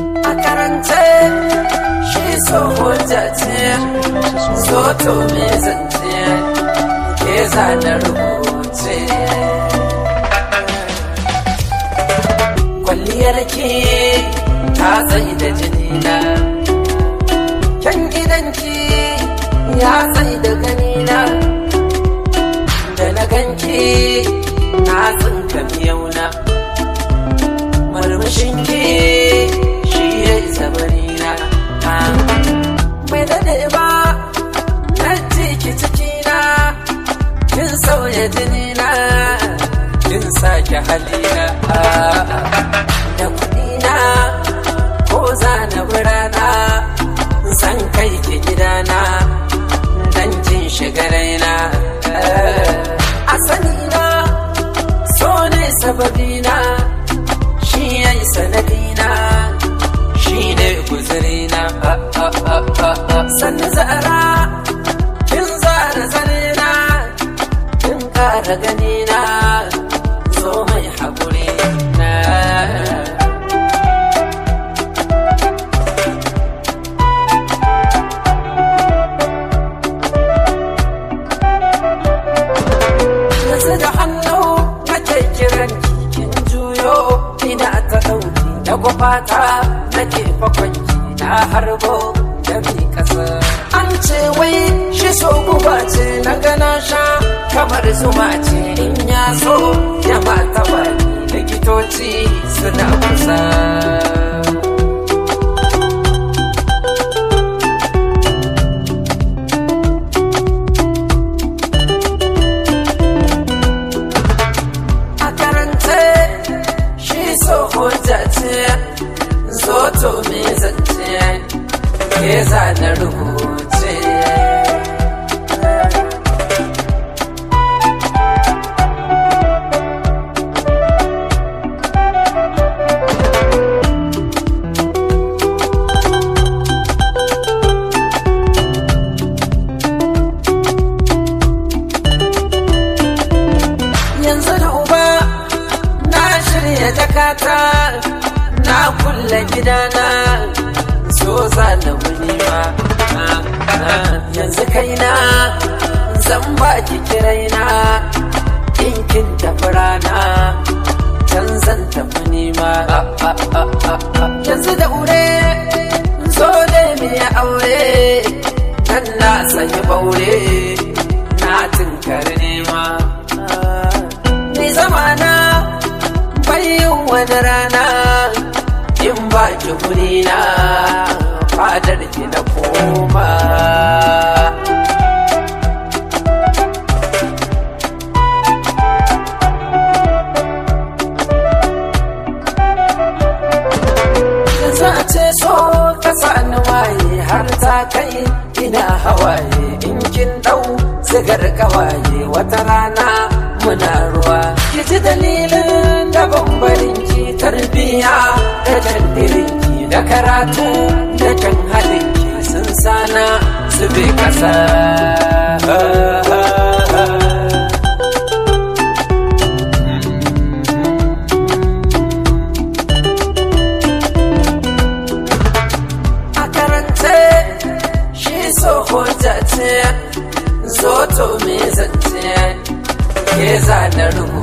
a karance shi so hujja ce so to me zance ke zana rubuce kwalliyar ki ta tsaye da jinina kyan gidanki ya tsaye da ganina da na ganki na tsinka miyauna murmushinki shi ya isa barina mai daɗe ba na ki cikina kin sauya jinina kin sake halina da kuɗina ko zana birana san kai ki gidana dan kin shiga raina a sanina so ne sababina shi ya yi sanadina shi ne guzurina sannu zara kin zara zarina kin kara ganina zo mai haƙuri na yanzu da hannu nake kiran kin juyo ina ta ɗauki da gwafata nake fakwanki na harbo da mi kasa an ce wai shi so guba ce na gana sha kamar zuma ce in ya so ya mata bani likitoci suna kusa a karance shi so hujja ce zo to me zance ke zana rubuce yanzu da uba na shirya jakata na kulle gidana so za na wuni ma yanzu kaina zan ba ki kiraina in kin tafi rana can zan tafi nima yanzu da ure zo ne mai aure nan na sanyi baure na tunkari nema ni zamana bayin wani rana in ba ki guri na fadar ki na koma yanzu a ce so ka sani waye har ta kai ina hawaye in kin dau sigar kawaye wata rana muna ruwa ki ji dalilin da bambarin ki tarbiya da tandirin ki da karatu da kan halin ki sun sana su bi kasa a karance shi so hujja ce zo to me zance ke zana rubu